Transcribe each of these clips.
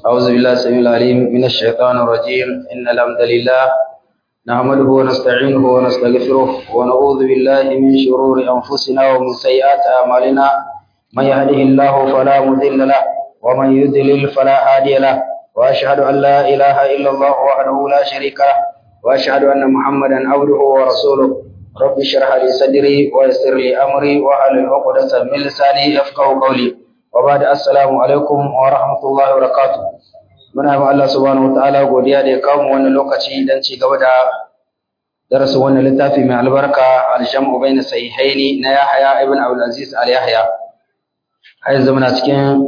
أعوذ بالله السميع العليم من الشيطان الرجيم إن الحمد لله نحمده ونستعينه ونستغفره ونعوذ بالله من شرور أنفسنا ومن سيئات أعمالنا من يهده الله فلا مضل له ومن يضلل فلا هادي له وأشهد أن لا إله إلا الله وحده لا شريك له وأشهد أن محمدا عبده ورسوله رب اشرح لي صدري ويسر لي أمري واحلل عقدة من لساني يفقهوا قولي وبعد السلام alaikum wa rahmatullahi wa barakatuh muna ma Allah subhanahu wataala godiya da ya kawo mu wannan lokaci dan ci gaba da darasin wannan littafi mai albarka al-jam'u bayna sahihaini na Yahya ibn Abdul Aziz al-Yahya har yanzu muna cikin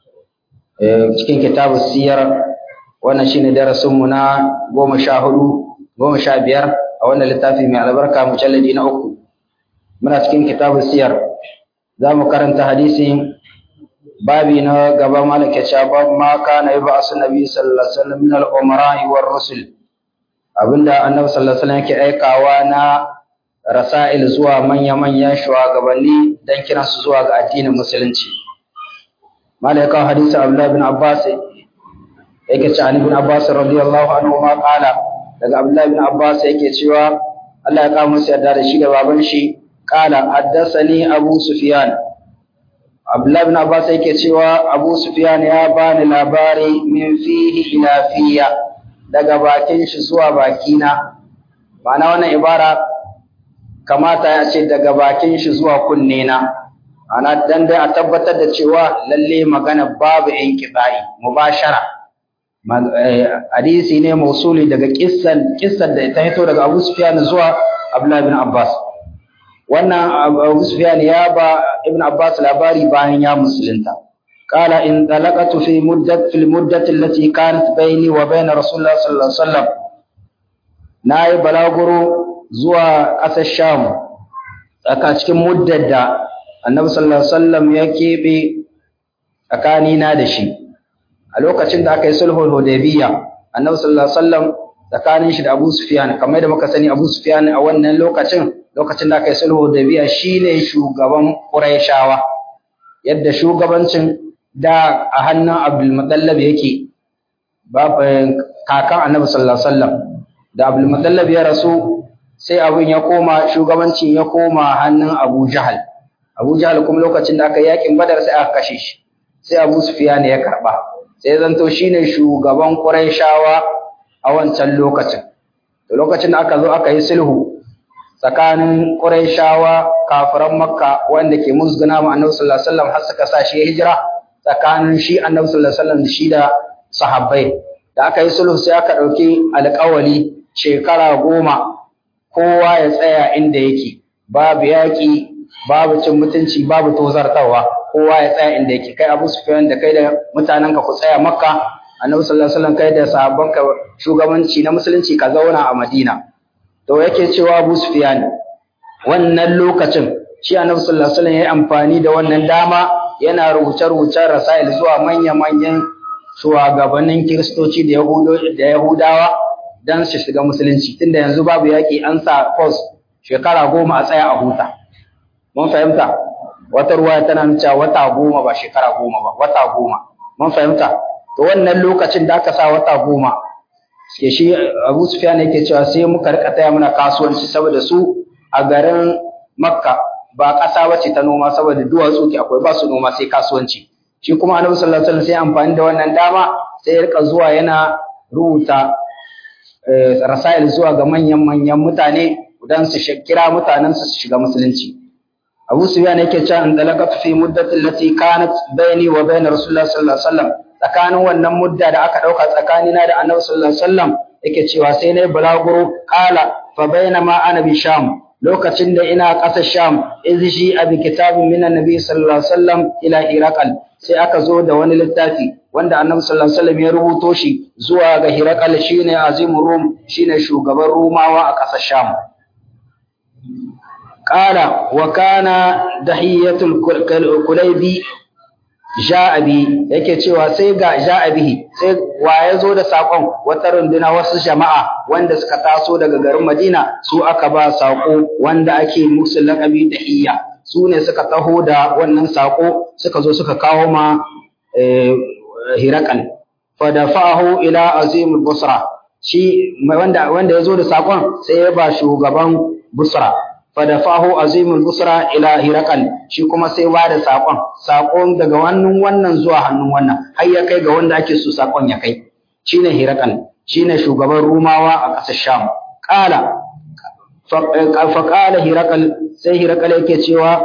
cikin kitabu siyar wannan shine darasin mu na goma sha hudu goma sha biyar a wannan littafi mai albarka mujalladi na uku muna cikin kitabu siyar za mu karanta hadisin babi na gaba malaka cewa bab ma kana yaba asu nabi sallallahu alaihi wasallam min al-umara war rusul abinda annabi sallallahu alaihi wasallam yake aikawa na rasail zuwa manya manyan shugabanni dan kiran su zuwa ga addinin musulunci malaka hadisi abdullah bin abbas yake cewa ibn abbas radiyallahu anhu ma qala daga abdullah bin abbas yake cewa Allah ya kawo masa yarda da shi da baban shi qala haddathani abu sufyan Abdullah bin Abbas yake cewa Abu Sufyan ya bani labari min fihi ila fiya daga bakin shi zuwa bakina. Ma'ana wannan ibara kamata ya ce daga bakin shi zuwa kunne na. Ana dan dai a tabbatar da cewa lalle magana babu inqita'i mubashara. Hadisi ne mausuli daga kissan kissan da ta hito daga Abu Sufyan zuwa Abdullah bin Abbas. wannan Abu Sufyan ya ba Ibn Abbas labari bayan ya musulunta qala in talaqatu fi muddat fil muddati allati kanat bayni wa bayna Rasulullah sallallahu alaihi wasallam nayi balaguro zuwa ƙasar Sham tsaka cikin muddar da Annabi sallallahu alaihi wasallam ya kebe tsakani na da shi a lokacin da aka yi sulhul hudaybiyya Annabi sallallahu alaihi wasallam tsakanin shi da Abu Sufyan kamar da muka sani Abu Sufyan a wannan lokacin lokacin da aka yi sulhu da biya shine shugaban Qurayshawa yadda shugabancin da a hannun Abdul Muttalib yake babu kakan Annabi sallallahu alaihi wasallam da Abdul Muttalib ya rasu sai abin ya koma shugabancin ya koma hannun Abu Jahal Abu Jahal kuma lokacin da aka yi yakin Badar sai aka kashe shi sai Abu Sufyan ya karba sai zanto shine shugaban Qurayshawa a wancan lokacin to lokacin da aka zo aka yi sulhu tsakanin Qurayshawa kafiran Makka wanda ke musguna ma Annabi sallallahu alaihi wasallam har suka sa shi hijira tsakanin shi Annabi sallallahu alaihi wasallam shi da sahabbai da aka yi sulhu sai aka dauki alƙawali shekara goma kowa ya tsaya inda yake babu yaƙi babu cin mutunci babu tozartawa kowa ya tsaya inda yake kai Abu Sufyan da kai da mutanenka ku tsaya Makka Annabi sallallahu alaihi wasallam kai da sahabbanka shugabanci na musulunci ka zauna a Madina to yake cewa Abu Sufyan wannan lokacin shi Annabi sallallahu alaihi wasallam yayi amfani da wannan dama yana rubuce-rubucen rasail zuwa manya-manyan shugabannin Kiristoci da Yahudo da Yahudawa dan su shiga musulunci tunda yanzu babu yaki an sa course shekara goma a tsaya a huta mun fahimta wata ruwa tana nuna wata goma ba shekara goma ba wata goma mun fahimta to wannan lokacin da aka sa wata goma ke shi Abu Sufyan yake cewa sai muka rika taya muna kasuwanci saboda su a garin Makka ba ƙasa bace ta noma saboda duwatsu ke akwai ba su noma sai kasuwanci shi kuma Annabi sallallahu alaihi wasallam sai amfani da wannan dama sai ya rika zuwa yana rubuta rasail zuwa ga manyan manyan mutane dan su kira mutanen su shiga musulunci Abu Sufyan yake cewa an dalaqatu fi muddati allati kanat baini wa bain Rasulullah sallallahu alaihi wasallam tsakanin wannan mudda da aka dauka tsakanina da Annabi sallallahu alaihi wasallam yake cewa sai nayi bulaguro qala fa bainama ana bi sham lokacin da ina ƙasar sham iz shi abi kitabin min annabi sallallahu alaihi wasallam ila iraqal sai aka zo da wani littafi wanda Annabi sallallahu alaihi wasallam ya rubuto shi zuwa ga Hiraqal shine azimur rum shine shugaban Rumawa a ƙasar sham qala wa kana dahiyatul kulaybi ja'abi yake cewa sai ga ja'abihi sai wa ya zo da sakon wata runduna wasu jama'a wanda suka taso daga garin Madina su aka ba sako wanda ake musu laqabi dahiya su ne suka taho da wannan sako suka zo suka kawo ma Hirakal fadafa'ahu ila azimul busra shi wanda wanda yazo da sakon sai ya ba shugaban busra fadafahu azimul busra ila hirakal shi kuma sai ba da sakon sakon daga wannan wannan zuwa hannun wannan har ya kai ga wanda ake so sakon ya kai shine hirakal shine shugaban rumawa a ƙasar sham qala fa qala hirakal sai hirakal yake cewa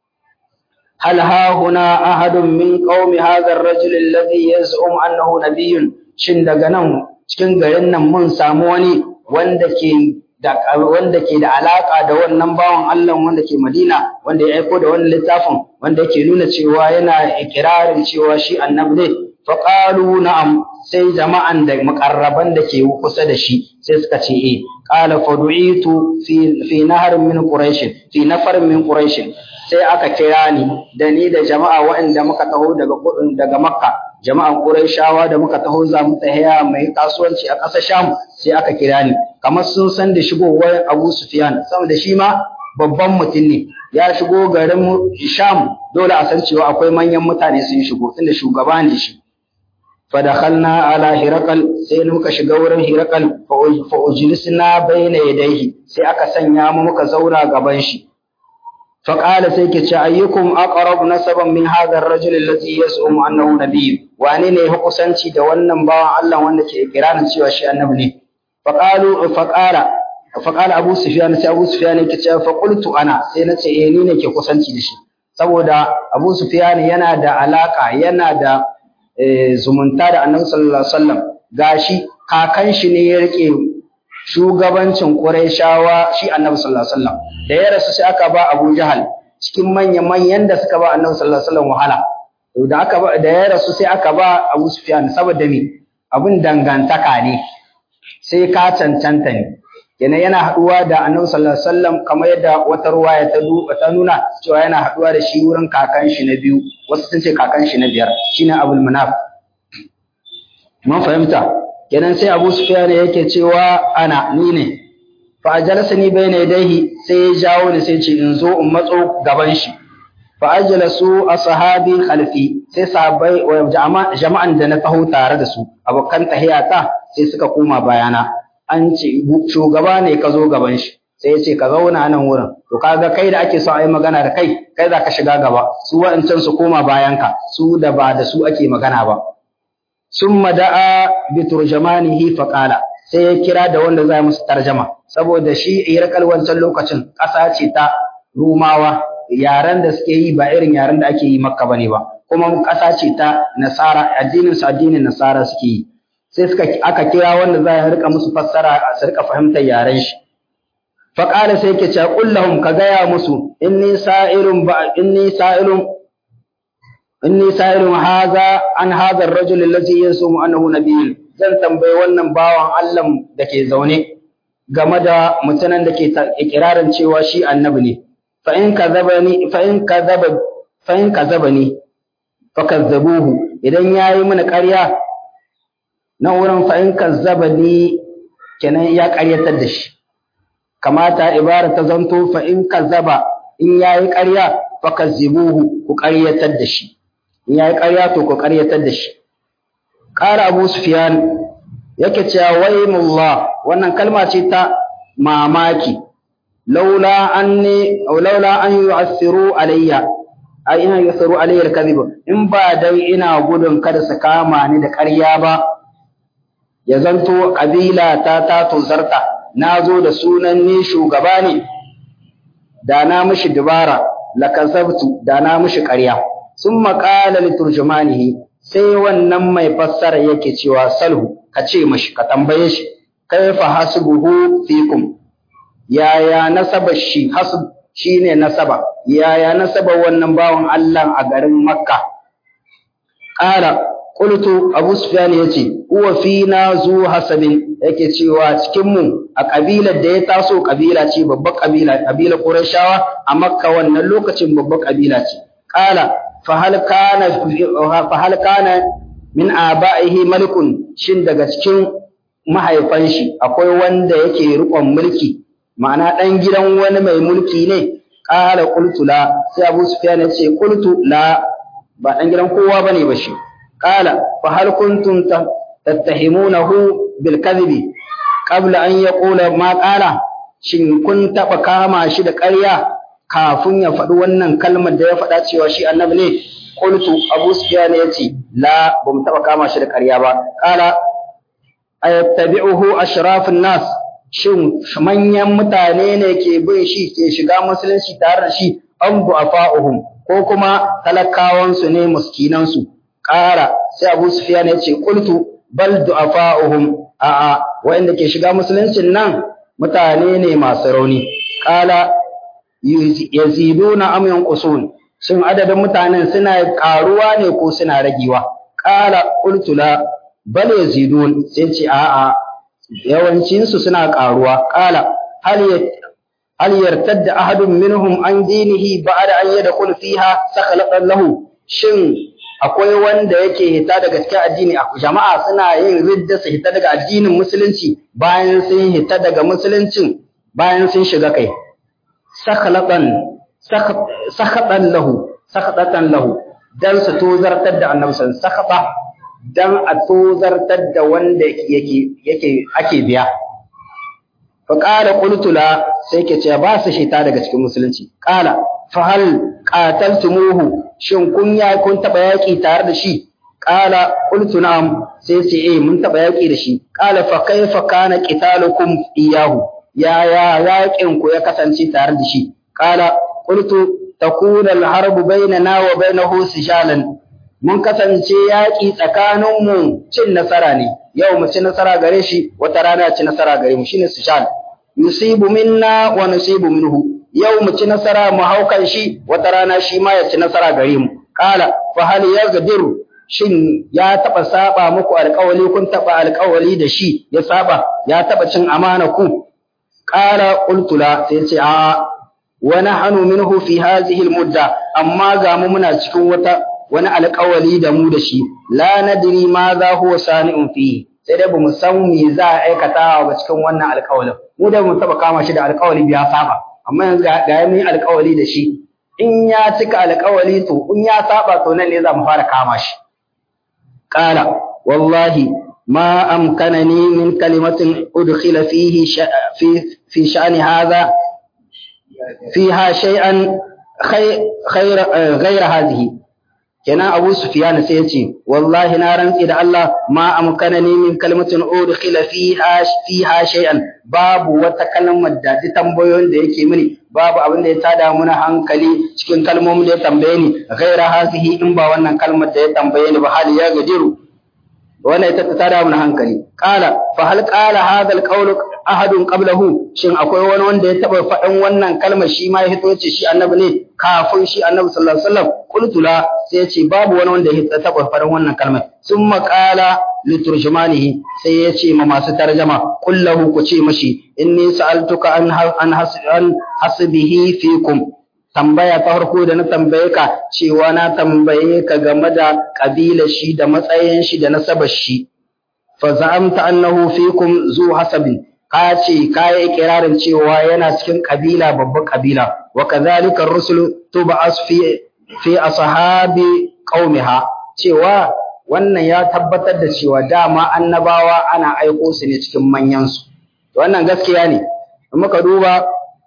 hal ha huna ahadun min qaumi hadha ar-rajul alladhi yaz'um annahu nabiyyun shin daga nan cikin garin nan mun samu wani wanda ke da wanda ke da alaka da wannan bawan Allah wanda ke Madina wanda ya aiko da wannan littafin wanda yake nuna cewa yana ikirarin cewa shi annabi ne fa qalu na'am sai jama'an da muqarraban da ke kusa da shi sai suka ce eh qala fa du'itu fi fi nahar min quraish fi nafar min quraish sai aka kira ni da ni da jama'a waɗanda muka taho daga daga makka jama'an quraishawa da muka taho za mu tsaya mai kasuwanci a ƙasar sham sai aka kira ni kamar sun san da shigowar Abu Sufyan saboda shi ma babban mutum ne ya shigo garin Sham dole a san cewa akwai manyan mutane sun shigo tunda shugaba ne shi fadakhalna ala hirakal sai muka shiga wurin hirakal fa ujlisna bayna yadayhi sai aka sanya mu muka zauna gaban shi fa qala sai ke ce ayyukum aqrab nasaban min hadha ar-rajul alladhi yas'um annahu nabiy wane ne ya kusanci da wannan bawan Allah wanda ke ikirarin cewa shi annabi ne فقالوا فقال فقال ابو سفيان sai abu sufyan yake cewa fa qultu ana sai nace eh ni ne ke kusanci da shi saboda abu sufyan yana da alaka yana da zumunta da annabi sallallahu alaihi wasallam gashi kakan shi ne ya rike shugabancin quraishawa shi annabi sallallahu alaihi wasallam da ya rasu sai aka ba abu jahal cikin manyan manyan da suka ba annabi sallallahu alaihi wasallam wahala to da aka da ya rasu sai aka ba abu sufyan saboda me abin dangantaka ne sai ka cancanta ne yana yana haduwa da annabi sallallahu alaihi wasallam kamar yadda wata ruwaya ta ta nuna cewa yana haduwa da shi wurin kakan shi na biyu wasu sun ce kakan shi na biyar shine abul manaf mun fahimta kenan sai abu sufyan yake cewa ana ni ne fa ajalasani bayna yadayhi sai ya jawo ni sai ce in zo in matso gaban shi fa ajlasu ashabi khalfi sai sahabbai jama'an da na taho tare da su abokan tahiyata sai suka koma bayana an ce shugaba ne ka zo gaban shi sai ya ce ka zauna nan wurin to kaga kai da ake son a yi magana da kai kai za ka shiga gaba su wa'ancan su koma bayanka su da ba da su ake magana ba summa da'a bi turjamanihi fa qala sai ya kira da wanda za musu tarjama saboda shi irakal wancan lokacin ƙasa ce ta rumawa yaren da suke yi ba irin yaren da ake yi makka bane ba kuma ƙasa ce ta nasara addinin su addinin nasara suke yi sai suka aka kira wanda za ya rika musu fassara su rika fahimtar yaren shi fa qala sai yake cewa qul lahum ka gaya musu inni sa'irun ba inni sa'irun inni sa'irun hadha an hadha ar-rajul alladhi yasumu annahu nabiyyun zan tambayi wannan bawan Allah da ke zaune game da mutanen da ke ikirarin cewa shi annabi ne fa in kazabani fa in kazaba fa in kazabani fa kazzabuhu idan yayi mana ƙarya na wurin fa in kazzabani kenan ya ƙaryatar da shi kamata ibara ta zanto fa in kazzaba in yayi ƙarya fa kazzibuhu ku ƙaryatar da shi in yayi ƙarya to ku ƙaryatar da shi ƙara Abu Sufyan yake cewa waymullah wannan kalma ce ta mamaki laula anni aw laula an yu'athiru alayya ai ina yu'athiru alayya al-kadhib in ba dai ina gudun kada su kama ni da ƙarya ba ya zanto kabila ta ta tuzarta na zo da sunan ni shugaba ne da na mishi dubara lakazabtu da na mishi ƙarya sun maƙala liturjumanihi sai wannan mai fassara yake cewa salhu ka ce mashi ka tambaye shi kaifa hasbuhu fikum yaya nasaba shi hasb shine nasaba yaya nasaba wannan bawan Allah a garin Makka qala qultu Abu Sufyan yace huwa fina zu hasabin yake cewa cikin mu a kabilar da ya taso kabila ce babbar kabila kabila Qurayshawa a Makka wannan lokacin babbar kabila ce qala fa hal kana fa hal kana min aba'ihi malikun shin daga cikin mahaifan shi akwai wanda yake rikon mulki ma'ana dan gidan wani mai mulki ne qala qultu la sai Abu Sufyan yace qultu la ba dan gidan kowa bane ba shi qala fa hal kuntum tattahimunahu bil kadhibi qabla an yaqula ma qala shin kun taba kama shi da ƙarya kafin ya faɗi wannan kalmar da ya faɗa cewa shi annabi ne qultu abu sufyan yace la bum taba kama shi da ƙarya ba qala ayattabi'uhu ashrafun nas shin manyan mutane ne ke bin shi ke shiga musulunci tare da shi an bu'afa'uhum ko kuma talakawansu ne muskinansu ƙara sai Abu Sufyan ya ce qultu bal du'afa'uhum a'a wanda ke shiga musuluncin nan mutane ne masu rauni ƙala yaziduna am yanqusun shin adadin mutanen suna ƙaruwa ne ko suna ragewa ƙala qultu la bal yazidun sai ce a'a yawancinsu suna ƙaruwa ƙala hal hal yartadda ahadun minhum an dinihi ba'da an yadkhul fiha sakhalatan lahu shin akwai wanda yake hita daga cikin addini jama'a suna yin ridda su hita daga addinin musulunci bayan sun hita daga musuluncin bayan sun shiga kai sakhalatan sakhatan lahu sakhatatan lahu dan su tozartar da annabi sallallahu sakhata dan a tozartar da wanda yake yake ake biya fa qala qultu la sai ke ce ba su shita daga cikin musulunci qala fa hal qataltumuhu shin kun ya kun taba yaki tare da shi qala qultu na'am sai ce eh mun taba yaki da shi qala fa kaifa kana qitalukum iyahu ya ya yakin ku ya kasance tare da shi qala qultu takuna al-harbu bainana wa bainahu sijalan mun kasance yaƙi tsakaninmu cin nasara ne yau mu ci nasara gare shi wata rana ci nasara gare mu shine sishal yusibu minna wa nusibu minhu yau mu ci nasara mu haukan shi wata rana shi ma ya ci nasara gare mu qala fa hal yaghdiru shin ya taba saba muku alƙawali kun taba alƙawali da shi ya saba ya taba cin amana ku qala qultu la sai ce a wa nahnu minhu fi hadhihi almudda amma ga mu muna cikin wata wani alƙawali da mu da shi la nadri ma za huwa sani'un fi sai dai bamu san me za a aikata ba cikin wannan alƙawalin mu da mu taba kama shi da alƙawali biya saba amma yanzu ga ga mun alƙawali da shi in ya cika alƙawali to in ya saba to nan ne za mu fara kama shi qala wallahi ma amkanani min kalimatin udkhila fihi fi fi sha'ni hadha fiha shay'an khayr ghayra hadhihi kenan Abu Sufyan sai ya ce wallahi na rantsi da Allah ma amkanani min kalmatin udkhila fiha fiha shay'an babu wata kalmar da ji tambayoyin da yake mini babu abin da ya tada muna hankali cikin kalmomin da ya tambaye ni ghaira hazihi in ba wannan kalmar da ya tambaye ni ba hal ya gajiru wannan ita ta tada muna hankali qala fa hal qala hadha alqawl ahadun qablahu shin akwai wani wanda ya taba faɗin wannan kalmar shi ma ya hito ce shi annabi ne kafin shi annabi sallallahu alaihi wasallam qultu la sai ya ce babu wani wanda ya taba faɗin wannan kalmar summa qala liturjumanihi sai ya ce ma masu tarjama kullahu ku ce mashi inni sa'altuka an an an hasbihi fikum tambaya ta farko da na tambaye ka cewa na tambaye ka game da kabilar shi da matsayin shi da nasabar shi fa za'amta annahu fikum zu hasabin ka ce ka yi ikirarin cewa yana cikin kabila babban kabila wa kadhalika ar-rusul tub'as fi fi ashabi qaumiha cewa wannan ya tabbatar da cewa dama annabawa ana aiko su ne cikin manyan su wannan gaskiya ne muka duba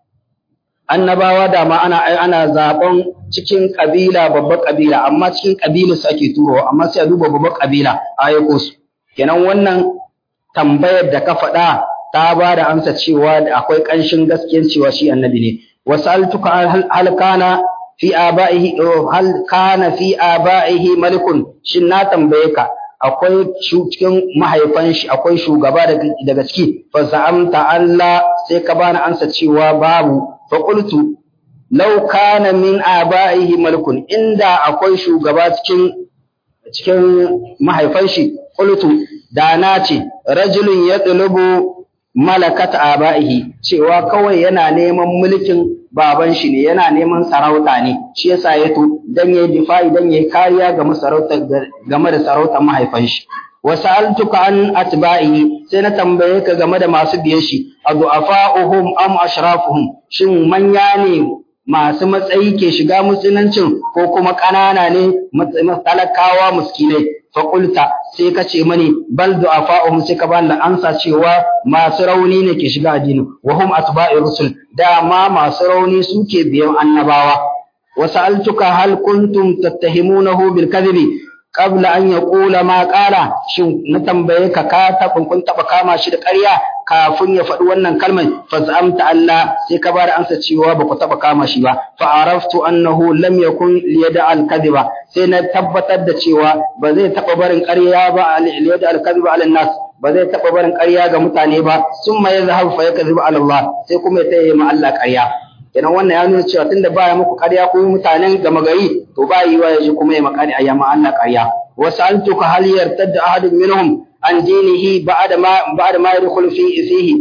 annabawa dama ana ana zaben cikin kabila babban kabila amma cikin kabilar su ake turowa amma sai a duba babban kabila a aiko su kenan wannan tambayar da ka faɗa ta ba da amsa cewa da akwai ƙanshin gaskiyar cewa shi annabi ne wasaltuka hal kana fi aba'ihi hal kana fi aba'ihi malikun shin na tambaye ka akwai cikin mahaifan shi akwai shugaba daga ciki fa za'amta Allah sai ka bani amsa cewa babu fa qultu law kana min aba'ihi malikun inda akwai shugaba cikin cikin mahaifan shi qultu da na ce rajulun yatlubu malakat aba'ihi cewa kawai yana neman mulkin baban shi ne yana neman sarauta ne shi yasa ya to dan yayi difa'i dan yayi kariya ga masarautar game da sarautar mahaifan shi wa sa'altuka an atba'ihi sai na tambaye ka game da masu biye shi adu'afa'uhum am ashrafuhum shin manya ne masu matsayi ke shiga musuluncin ko kuma ƙanana ne talakawa muskinai faƙulta sai ka ce mani bal du'afa'uhum sai ka bani ansa cewa masu rauni ne ke shiga addini wa hum atba'i rusul dama masu rauni suke biyan annabawa wa sa'altuka hal kuntum tattahimunahu bil kadhibi qabla an yaqula ma qala shin na tambaye ka ka tabin kun taba kama shi da ƙarya kafin ya faɗi wannan kalmar fa zamta Allah sai ka bada ansa cewa ba ku taba kama shi ba fa araftu annahu lam yakun liyada al kadhiba sai na tabbatar da cewa ba zai taba barin ƙarya ba liyada al kadhiba ala nas ba zai taba barin ƙarya ga mutane ba summa yazhabu fa yakdhibu ala Allah sai kuma ya tayi ma Allah ƙarya kenan wannan ya nuna cewa tunda baya muku ƙarya ko mutanen gama gari to ba yi wa yaji kuma ya makari ayyama Allah ƙarya wa sa'altuka hal yartadda ahadun minhum an dinihi ba'da ma ba'da ma yadkhulu fi fihi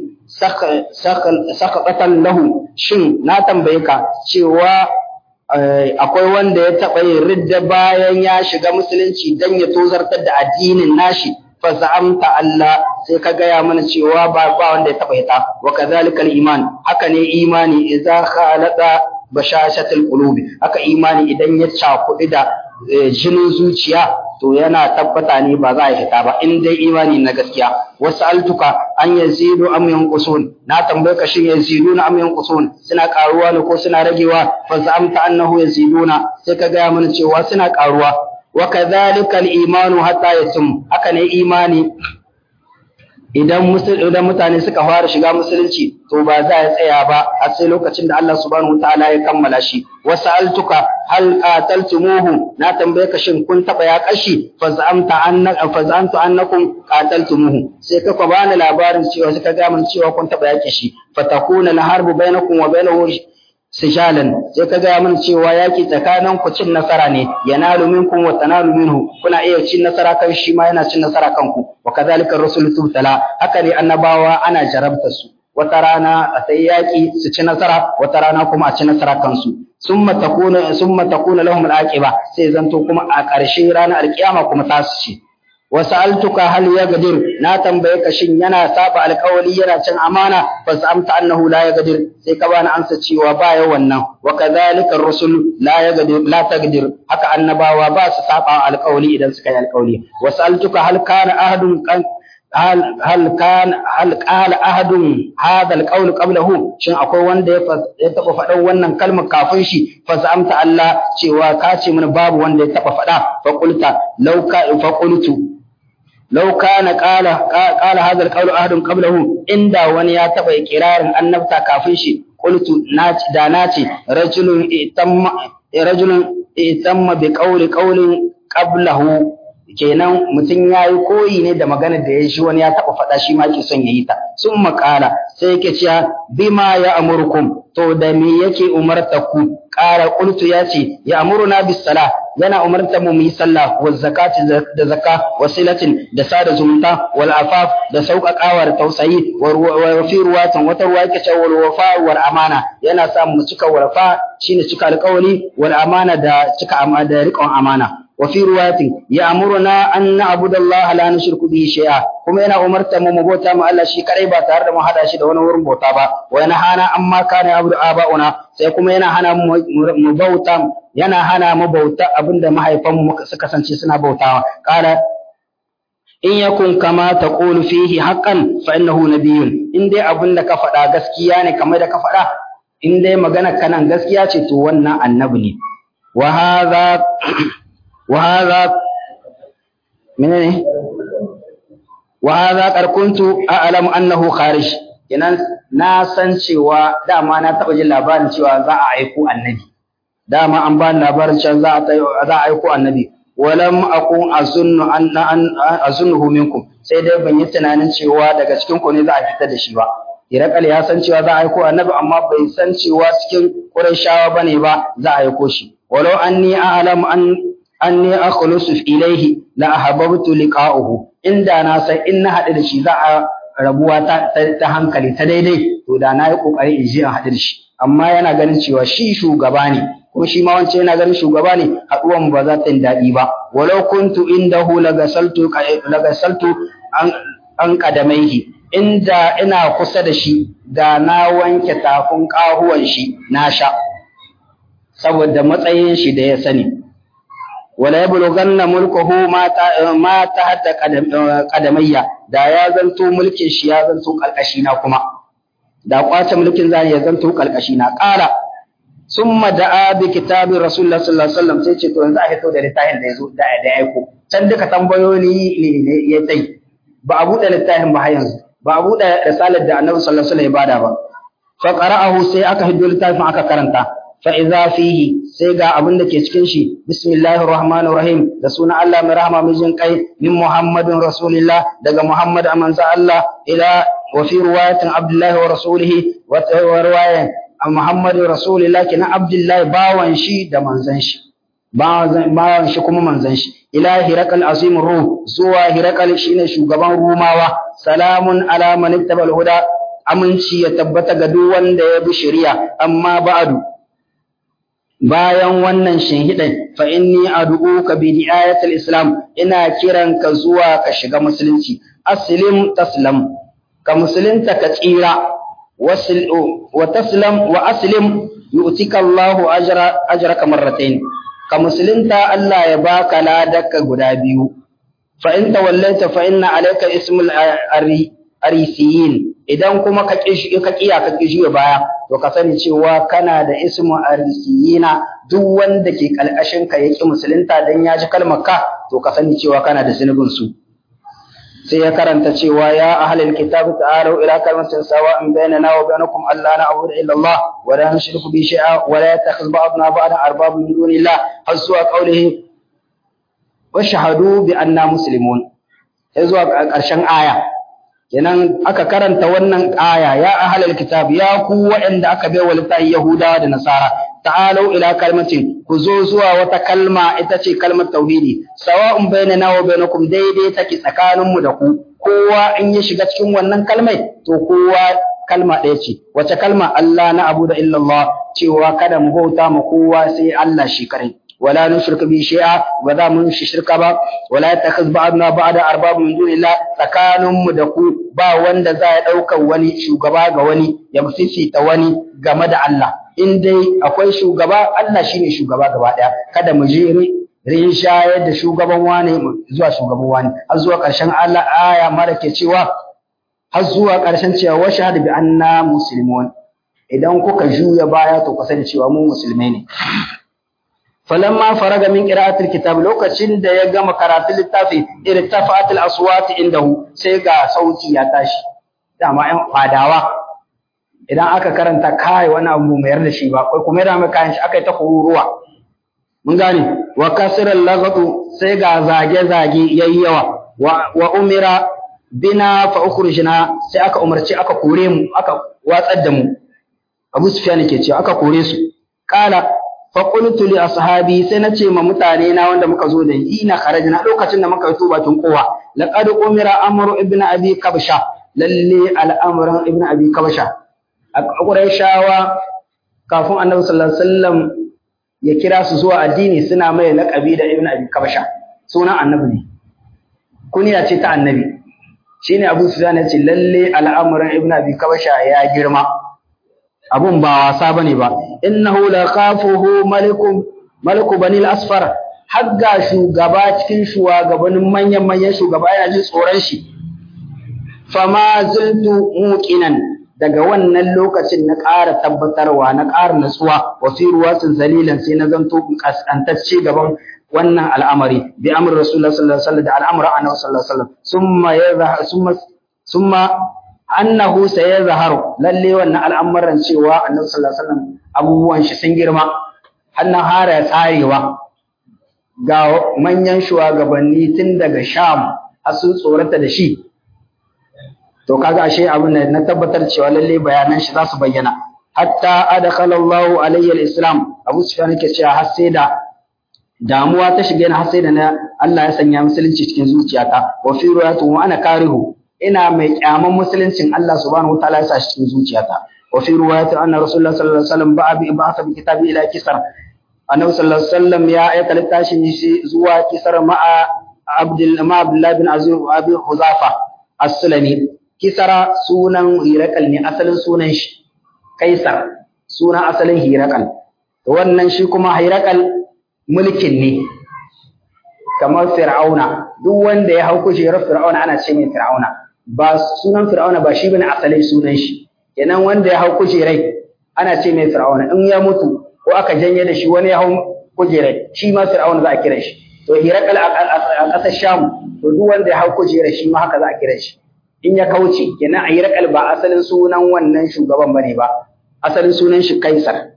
sakatan lahu shin na tambaye ka cewa akwai wanda ya taɓa yin ridda bayan ya shiga musulunci dan ya tozartar da addinin nashi fa za'amta Allah sai ka gaya mana cewa ba ba wanda ya taba ita wa kadhalikal iman haka ne imani idza khalata bashashatul qulubi haka imani idan ya cakuɗi da jinin zuciya to yana tabbata ne ba za a hita ba in dai imani na gaskiya wasu altuka an yazidu am yanqusun na tambaye ka shin yaziduna am yanqusun suna karuwa ne ko suna ragewa fa za'amta annahu yaziduna sai ka gaya mana cewa suna karuwa wa kadhalika al-imanu hatta yasum haka ne imani idan idan mutane suka fara shiga musulunci to ba za ya tsaya ba a sai lokacin da Allah subhanahu wataala ya kammala shi wa sa'altuka hal qataltumuhu na tambaye ka shin kun taba ya kashi fa za'amta annaka fa za'amtu annakum qataltumuhu sai ka fa bani labarin cewa suka ga mun cewa kun taba yake shi fa takuna al-harbu bainakum wa bainahu sijalan sai ka gaya mana cewa yaki tsakanin ku cin nasara ne yanalu minkum wa tanalu minhu kuna iya cin nasara kan shi ma yana cin nasara kanku wa kadhalika ar-rusul tubtala haka ne annabawa ana jarabta su wata rana a sai yaki su ci nasara wata rana kuma a ci nasara kansu summa takuna summa takuna lahum al-aqiba sai zanto kuma a ƙarshe ranar alkiyama kuma ta su ci wasa'altuka hal yagdir na tambaye ka shin yana saba alƙawari yana cin amana fa amta annahu la yagdir sai ka bani amsa cewa ba ya wannan wa kadhalika ar-rusul la yagdir la tagdir haka annabawa ba su saba alƙawari idan suka yi alƙawari wasa'altuka hal kana ahadun hal hal kan hal qala ahadun hadha alqawl qablahu shin akwai wanda ya taba faɗan wannan kalmar kafin shi fa amta Allah cewa ka ce mana babu wanda ya taba faɗa fa qulta law ka fa qultu لو كان قال قال هذا القول أحد قبله إن wani ya taba ikirarin annabta kafin shi qultu naci da naci rajulun itamma rajulun itamma bi qawli qawlin qablahu kenan mutum ya yi koyi ne da magana da ya shi wani ya taɓa faɗa shi ma ke son ya yi ta sun makala sai yake cewa bima ya amurkum to da me yake umarta ku ƙara ƙultu ya ce ya amuruna bis sala yana umarta mu mu yi sallah wa zakati da zakka wa silatin da sada zumunta wal afaf da sauƙaƙawa da tausayi wa fi ruwatin wata ruwa yake cewa wal wafa wal amana yana sa mu cika warfa shine cika alƙawari wal amana da cika da riƙon amana وفي رواية يأمرنا أن نعبد الله لا نشرك به شيئا kuma yana umarta mu mu bauta mu Allah shi kadai ba tare da mu hada shi da wani wurin bauta ba wa yana hana amma kana abu aba'una sai kuma yana hana mu bauta yana hana mu bauta abinda mahaifan mu suka kasance suna bautawa qala in yakun kama taqulu fihi haqqan fa innahu nabiyyun in dai abinda ka faɗa gaskiya ne kamar da ka faɗa in dai magana kanan gaskiya ce to wannan annabi ne wa hadha وهذا منين وهذا قد كنت أعلم أنه خارج kenan na san cewa dama na taɓa jin labarin cewa za a aiko annabi dama an ba labarin cewa za a za a aiko annabi walam akun azunnu an azunnuhu minkum sai dai ban yi tunanin cewa daga cikin ku ne za a fitar da shi ba Irakal ya san cewa za a aiko annabi amma bai san cewa cikin Qurayshawa bane ba za a aiko shi walau anni a'lamu an anni akhlusu ilayhi la ahabbtu liqa'uhu inda na san in na haɗu da shi za a rabuwa ta, ta, hankali ta daidai to da na yi kokari in je in haɗu da shi amma yana ganin cewa shi shugaba ne kuma shi ma wancan yana ganin shugaba ne haɗuwan ba za ta yi daɗi ba walau kuntu indahu lagasaltu lagasaltu an an kadamaihi inda ina kusa da shi da na wanke tafin ƙahuwan shi na sha saboda matsayin shi da ya sani wala yablughanna mulkuhu ma ta ma tahta qadamayya da ya zanto mulkin shi ya zanto kalkashi na kuma da kwace mulkin zani ya zanto kalkashi na ƙara summa da'a bi kitabi rasulullah sallallahu alaihi wasallam sai ce to yanzu a hito da littafin da yazo da da aiko can duka tambayoyi ne ya tsayi ba a buɗe littafin ba har yanzu ba a buɗe risalar da annabi sallallahu alaihi wasallam ya bada ba fa qara'ahu sai aka hiddo littafin aka karanta fa idza fihi sai ga abin da ke cikin shi bismillahir rahmanir rahim da sunan Allah mai rahama mai jin kai min muhammadin rasulillah daga muhammad amanza Allah ila wa fi riwayatin abdullahi wa rasulihi wa riwayan muhammad rasulillah kina abdullahi bawan shi da manzon shi bawan shi kuma manzon shi ila hirakal azim ruh zuwa hirakal shine shugaban rumawa salamun ala man ittabal huda aminci ya tabbata ga duk wanda ya bi shari'a amma ba'du bayan wannan shinhidan fa inni ad'uka bi di'ayatil islam ina kiranka zuwa ka shiga musulunci aslim taslam ka musulunta ka tsira wasil wa taslam wa aslim yu'tika Allahu ajra ajraka marratayn ka musulunta Allah ya baka ladaka guda biyu fa in tawallaita fa inna alayka ismul arisiyin idan kuma ka kishi ka kiya ka kishi baya to ka sani cewa kana da ismu arisiyina duk wanda ke kalkashin ka yaki musulunta dan ya ji kalmar ka to ka sani cewa kana da zunubin su sai ya karanta cewa ya ahlul kitab ta'alu ila kalimatin sawa'in bainana wa bainakum alla na'budu illa Allah wa la nushriku bi shay'a wa la yattakhidh ba'duna ba'dan arbaba min dunillah har zuwa qawlihi wa shahadu bi anna muslimun sai zuwa ƙarshen aya kenan aka karanta wannan aya ya ahlul kitab ya ku waɗanda aka bai wa littafi yahudawa da nasara ta'alu ila kalmatin ku zo zuwa wata kalma ita ce kalmar tauhidi sawa'un bainana wa bainakum daidai take tsakanin mu da ku kowa in ya shiga cikin wannan kalmai to kowa kalma ɗaya ce wace kalma Allah na abu da illallah cewa kada mu bauta ma kowa sai Allah shi kare ولا نشرك به شيئا وذا من shirka ba ولا يتخذ بعضنا بعضا ارباب من دون الله tsakanin mu da ku ba wanda za ya dauka wani shugaba ga wani ya ta wani game da Allah in dai akwai shugaba Allah shine shugaba gaba daya kada mu je rin shayar da shugaban wani zuwa shugaban wani har zuwa karshen Allah aya mara ke cewa har zuwa karshen cewa wa shahada bi anna muslimun idan kuka juya baya to ku sani cewa mu musulmai ne falamma faraga min qira'atil kitab lokacin da ya gama karatun littafi irtafa'atil aswat indahu sai ga sauti ya tashi dama ɗan fadawa idan aka karanta kai wani abu mai yarda shi ba kai kuma da mai kayan shi aka yi ta kururuwa mun gane wa kasral lagatu sai ga zage zage yayi yawa wa umira bina fa ukhrijna sai aka umarci aka kore mu aka watsar da mu Abu Sufyan ke cewa aka kore su kala faƙultu li ashabi sai na ce ma mutane na wanda muka zo da ina kharajna lokacin da muka fito bakin kowa laqad umira amru ibn abi kabsha lalle al'amran ibn abi kabsha a qurayshawa kafin annabi sallallahu alaihi wasallam ya kira su zuwa addini suna mai laqabi da ibn abi kabsha sunan annabi ne kuniya ce ta annabi shine abu sufyan ya ce lalle al'amran ibn abi kabsha ya girma abun ba wasa bane ba innahu laqafuhu malikum maliku bani al-asfar hagga shugaba cikin shugabannin manyan manyan shugaba yana jin tsoron shi fama zuntu muqinan daga wannan lokacin na ƙara tabbatarwa na ƙara natsuwa wa fi ruwatin zalilan sai na zanto kaskantacce gaban wannan al'amari bi amr rasulullah sallallahu alaihi wasallam da al'amra annabi sallallahu alaihi wasallam summa yadha summa summa annahu sayazharu lalle wannan al'amuran cewa annabi sallallahu alaihi wasallam abubuwan shi sun girma hannan hara tsarewa ga manyan shugabanni tun daga Sham har sun tsorata da shi to kaga ashe abin da na tabbatar cewa lalle bayanan shi za su bayyana hatta adkhala Allahu alayhi al-islam Abu Sufyan yake cewa har sai da damuwa ta shige ni har sai da na Allah ya sanya musulunci cikin zuciyata wa fi ruwayatu wa ana karihu ina mai kyaman musuluncin Allah subhanahu wataala ya sa shi cikin zuciyata wa fi riwayati anna rasulullah sallallahu alaihi wasallam ba'a bi ba'atha bi kitabi ila kisar annabi sallallahu alaihi wasallam ya aika littafin shi zuwa kisar ma'a abdul ma abdullah bin azim wa abi huzafa as-sulami kisara sunan hirakal ne asalin sunan shi kaisar sunan asalin hirakal to wannan shi kuma hairakal mulkin ne kamar fir'auna duk wanda ya hau kujerar fir'auna ana ce mai fir'auna ba sunan fir'auna ba shi bane asalin sunan shi kenan wanda ya hau kujerai ana ce mai fir'auna in ya mutu ko aka janye da shi wani ya hau kujerai shi ma fir'auna za a kira shi to hirakal a ƙasar sham to duk wanda ya hau kujerai shi ma haka za a kira shi in ya kauce kenan a hirakal ba asalin sunan wannan shugaban bane ba asalin sunan shi kaisar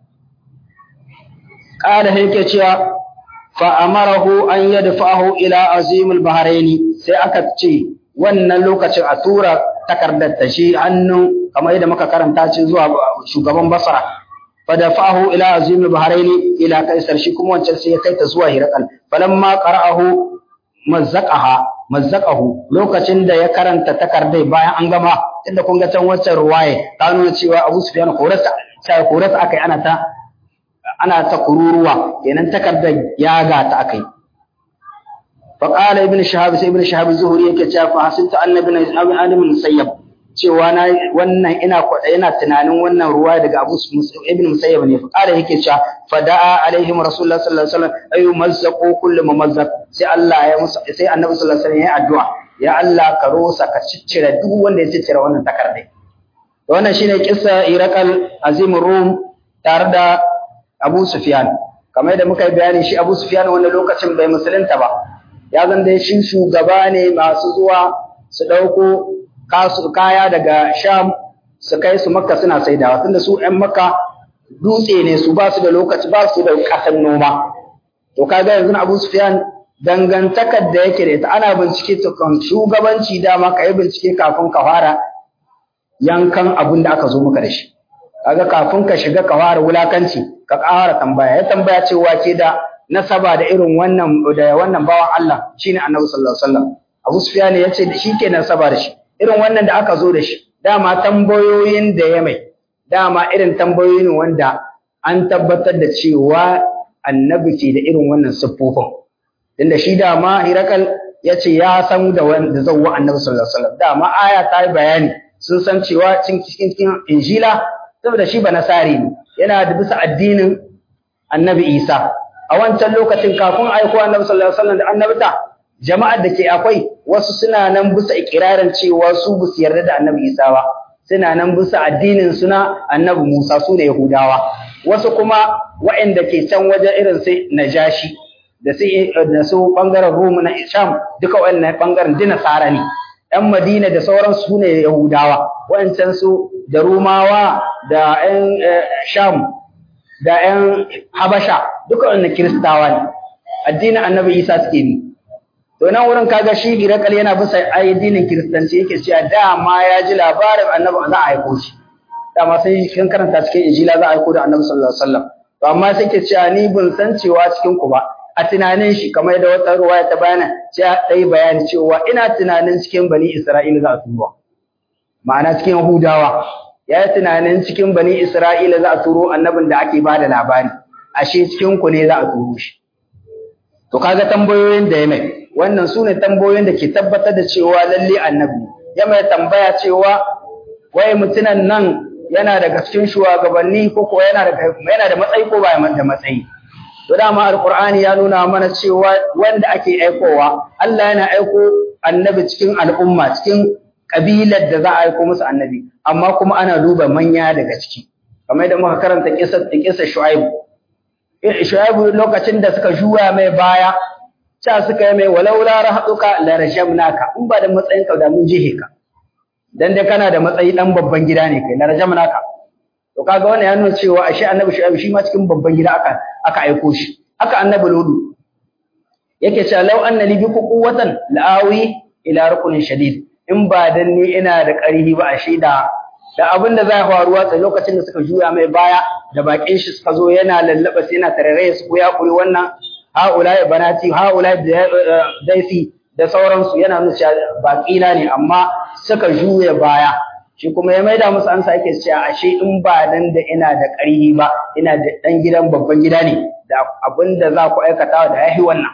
qala yake cewa fa amarahu an yadfa'ahu ila azimul bahraini sai aka ce wannan lokacin a tura takardar ta shi hannun kamar yadda muka karanta ce zuwa shugaban basra fa dafa'ahu ila azimul bahraini ila kaisar shi kuma wancan sai ya kai ta zuwa hirakal falamma qara'ahu mazzaqaha mazzaqahu lokacin da ya karanta takardai bayan an gama inda kun ga can wancan ruwaye ta nuna cewa Abu Sufyan korasa sai korasa akai ana ta ana ta kururuwa kenan takardar ya ga ta akai fa qala ibn shahab sai ibn shahab zuhuri yake cewa fa hasinta annabi ibn musayyab cewa na wannan ina kwada yana tunanin wannan ruwa daga Abu ibn musayyab ne fa qala yake cewa fa da'a alaihim rasulullah sallallahu alaihi wasallam ayu mazzaqu kullu mumazzaq sai Allah ya musu sai annabi sallallahu alaihi wasallam ya addu'a ya Allah ka rosa ka ciccire duk wanda ya ciccire wannan takardai wannan shine kissa iraqal azimur rum tare da Abu Sufyan kamar yadda muka yi bayani shi Abu Sufyan wannan lokacin bai musulunta ba ya zan dai shi shugaba ne masu zuwa su dauko kasu kaya daga Sham su kai su Makka suna saidawa tunda su ƴan Makka dutse ne su ba su da lokaci ba su da kasan noma to kaga yanzu Abu Sufyan dangantakar da yake da ita ana bincike kan shugabanci dama ka yi bincike kafin ka fara yankan abin da aka zo maka da shi kaga kafin ka shiga ka fara wulakanci ka ƙara tambaya ya tambaya cewa ke da nasaba da irin wannan da wannan bawan Allah shine Annabi sallallahu alaihi wasallam Abu Sufyan ya ce shi ke nasaba da shi irin wannan da aka zo da shi dama tambayoyin da ya mai dama irin tambayoyin wanda an tabbatar da cewa annabi ke da irin wannan siffofin tunda shi dama Hirakal ya ce ya san da wanda zawwa annabi sallallahu alaihi wasallam dama aya ta yi bayani sun san cewa cikin cikin injila saboda shi ba nasari ne yana da bisa addinin annabi Isa a wancan lokacin kafin aiko annabi sallallahu alaihi wasallam da annabta jama'ar da ke akwai wasu suna nan bisa ikirarin cewa su ba su yarda da annabi Isa ba suna nan bisa addinin suna annabi Musa su ne Yahudawa wasu kuma waɗanda ke can wajen irin sai Najashi da su da su bangaren Rum na Sham duka wannan bangaren dina Sara ne ɗan Madina da sauran su ne Yahudawa waɗancan su da Rumawa da ƴan Sham da ƴan Habasha duka wannan Kiristawa ne addinin Annabi Isa suke bi to nan wurin kaga shi Girakal yana bisa addinin Kiristanci yake cewa dama ya ji labarin Annabi za a aiko shi dama sai kin karanta cikin Injila za a aiko da Annabi sallallahu alaihi wasallam to amma sai ke cewa ni ban san cewa cikin ku ba a tunanin shi kamar da wata ruwaya ta bayana sai dai bayani cewa ina tunanin cikin bani Isra'ila za a turo ma'ana cikin Yahudawa ya yi tunanin cikin bani Isra'ila za a turo annabin da ake bada labari ashe cikin ku ne za a turo shi to kaga tambayoyin da ya mai wannan sune tambayoyin da ke tabbatar da cewa lalle annabi ya mai tambaya cewa wai mutunan nan yana daga cikin shugabanni ko ko yana da yana da matsayi ko ba da matsayi to dama alqur'ani ya nuna mana cewa wanda ake aikowa Allah yana aiko annabi cikin al'umma cikin kabilar da za a aiko musu annabi amma kuma ana duba manya daga ciki kamar yadda muka karanta kisar kisar Shu'aib Shu'aib lokacin da suka juya mai baya cha suka yi mai walaula rahaduka la rajamnaka in ba da matsayin ka da mun jihe ka dan dai kana da matsayi dan babban gida ne kai la rajamnaka to kaga wannan ya nuna cewa ashe annabi Shu'aib shi ma cikin babban gida aka aka aiko shi haka annabi Ludu yake cewa law anna li biku quwwatan la'awi ila rukunin shadid in ba dan ni ina da ƙarfi ba ashe da da abin da zai faruwa sai lokacin da suka juya mai baya da bakin shi suka zo yana lallaba sai yana tarare su ko ya kuri wannan haulai banati haulai daisi da sauransu yana nuna cewa baƙina ne amma suka juya baya shi kuma ya maida musu ansa yake cewa ashe in ba dan da ina da ƙarfi ba ina da dan gidan babban gida ne da abin da za ku aikata da yahi wannan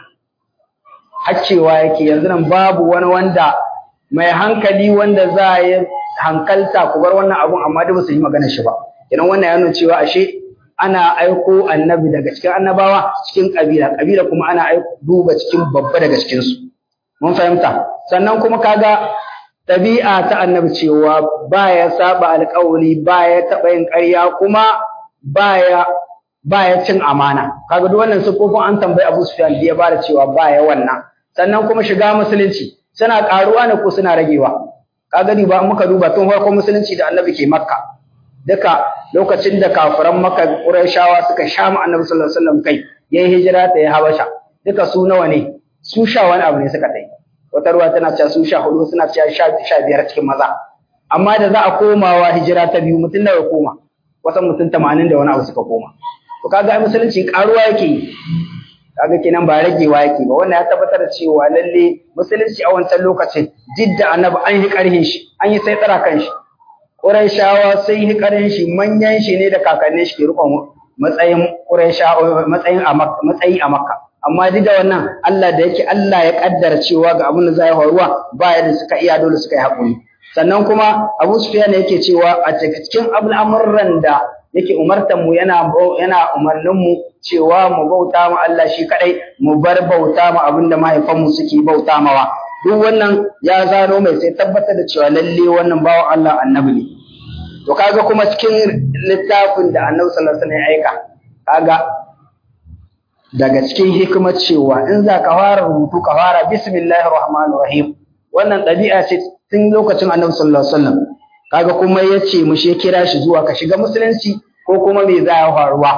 haccewa yake yanzu nan babu wani wanda mai hankali wanda za ya hankalta ku bar wannan abun amma da ba su yi magana shi ba idan wannan ya nuna cewa ashe ana aiko annabi daga cikin annabawa cikin kabila kabila kuma ana aiko duba cikin babba daga cikin su mun fahimta sannan kuma kaga ɗabi'a ta annabi cewa baya saba alƙawari baya taɓa yin ƙarya kuma baya baya cin amana kaga duk wannan sufofin an tambayi Abu Sufyan da ya bada cewa baya wannan sannan kuma shiga musulunci suna karuwa ne ko suna ragewa kaga ba muka duba tun farkon musulunci da annabi ke makka duka lokacin da kafiran makka qurayshawa suka sha mu annabi sallallahu alaihi wasallam kai yayin hijira ta ya habasha duka su nawa ne su sha wani abu ne suka tai wata ruwa tana cewa su sha hudu suna cewa sha biyar cikin maza amma da za a komawa hijira ta biyu mutum nawa ya koma wasan mutum tamanin da wani abu suka koma to kaga musulunci karuwa yake yi kaga kenan ba ragewa yake ba wannan ya tabbatar da cewa lalle musulunci a wancan lokacin jidda annabi an yi karhin shi an yi sai tsara kan shi Qurayshawa sun yi karhin shi manyan shi ne da kakannin shi ke rikon matsayin Qurayshawa matsayin a matsayi a Makka amma duk da wannan Allah da yake Allah ya kaddara cewa ga abin da zai faruwa ba yadda suka iya dole suka yi hakuri sannan kuma Abu Sufyan yake cewa a cikin al'amuran da yake umartan mu yana yana umarnin mu cewa mu bauta ma Allah shi kadai mu bar bauta ma abinda mahaifan mu suke bauta mawa duk wannan ya zano mai sai tabbatar da cewa lalle wannan bawan Allah annabi ne to kaga kuma cikin littafin da Annabi sallallahu alaihi wasallam ya aika kaga daga cikin hikimar cewa in za ka fara rubutu ka fara bismillahir rahmanir rahim wannan ɗabi'a ce tun lokacin Annabi sallallahu alaihi wasallam kaga kuma yace mu she kira shi zuwa ka shiga musulunci ko kuma me za ya faruwa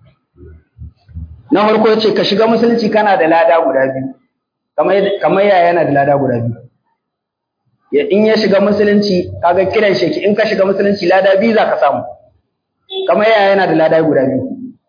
na farko yace ka shiga musulunci kana da lada guda biyu kamar kamar yaya yana da lada guda biyu ya in ya shiga musulunci kaga kiran shi in ka shiga musulunci lada biyu za ka samu kamar yaya yana da lada guda biyu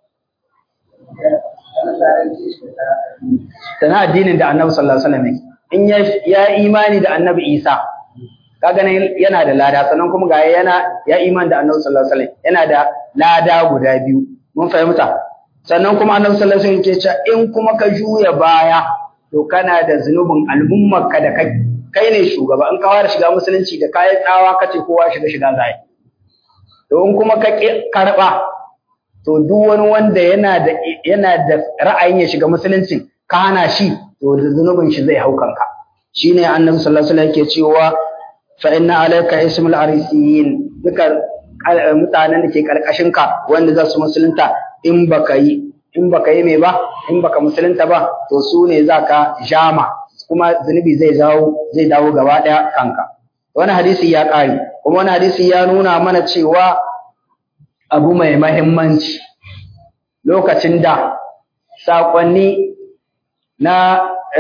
sana addinin da annabi sallallahu alaihi wasallam in ya ya imani da annabi Isa kaga nan yana da lada sannan kuma ga yana ya imani da annabi sallallahu alaihi wasallam yana da lada guda biyu mun fahimta sannan kuma annabi sallallahu alaihi wasallam ke cewa in kuma ka juya baya to kana da zunubin al'ummarka da kai kai ne shugaba in ka fara shiga musulunci da kayan tsawa kace kowa shiga shiga zai to in kuma ka karba to duk wani wanda yana da yana da ra'ayin ya shiga musulunci ka hana shi to zunubin shi zai hau kanka shine annabi sallallahu alaihi wasallam yake cewa fa inna alayka ismul arisiyin duka mutanen da ke karkashin ka wanda za su musulunta in baka yi in baka yi mai ba in baka musulunta ba to su ne zaka jama kuma zunubi zai dawo zai dawo gaba daya kanka wani hadisi ya kare kuma wani hadisi ya nuna mana cewa abu mai mahimmanci lokacin da saƙonni na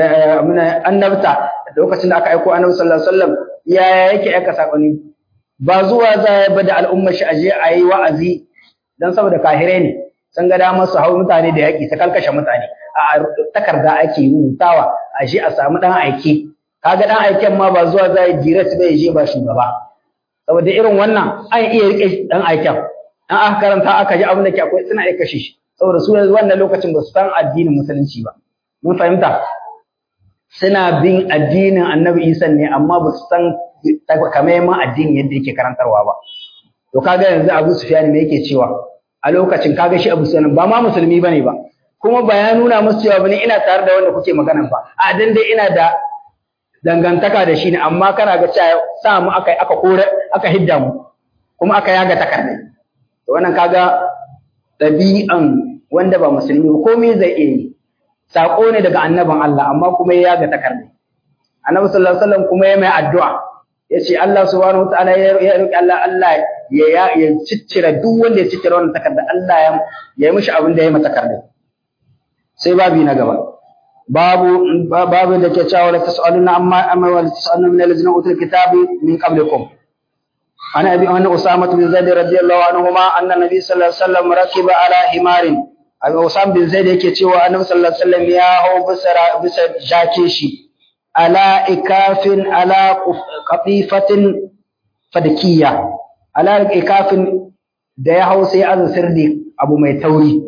annabta lokacin da aka aiko annabi sallallahu alaihi wasallam ya yake aika saƙonni ba zuwa za ba da al'ummar shi aje a yi wa'azi dan saboda kahire ne sun ga damar su hau mutane da yaƙi ta kalkashe mutane a takarda ake rubutawa a shi a samu ɗan aiki kaga ɗan aiken ma ba zuwa za a direct bai je ba shugaba saboda irin wannan an iya rike ɗan aiken an aka karanta aka ji abin da ke akwai suna iya kashe shi saboda su yanzu wannan lokacin ba su san addinin musulunci ba mun fahimta suna bin addinin annabi isa ne amma ba su san takamaiman addini yadda yake karantarwa ba to kaga yanzu abu sufyan me yake cewa a lokacin kaga shi abu sufyan ba ma musulmi bane ba kuma ba ya nuna musu cewa bane ina tare da wanda kuke magana ba a dan dai ina da dangantaka da shi ne amma kana ga cewa sa mu aka aka kore aka hidda mu kuma aka yaga takardai to wannan kaga ɗabi'an wanda ba musulmi ba komai zai iya yi sako ne daga annabin Allah amma kuma ya yaga takardai annabi sallallahu alaihi wasallam kuma ya mai addu'a yace Allah subhanahu wataala ya roki Allah Allah ya ya ciccire duk wanda ya ciccire wannan takarda Allah ya ya yi mishi abin da ya yi mata takardai sai babi na gaba babu babu da ke cewa la tasaluna amma amma wala tasaluna min allazina utul kitabi min qablikum ana abi anna usama bin zaid radiyallahu anhuma anna nabi sallallahu alaihi wasallam rakiba ala himarin abi usama bin zaid yake cewa annabi sallallahu alaihi wasallam ya hau bisa bisa jake shi ala ikafin ala qatifatin fadkiya ala ikafin da ya hau sai an sirri abu mai tauri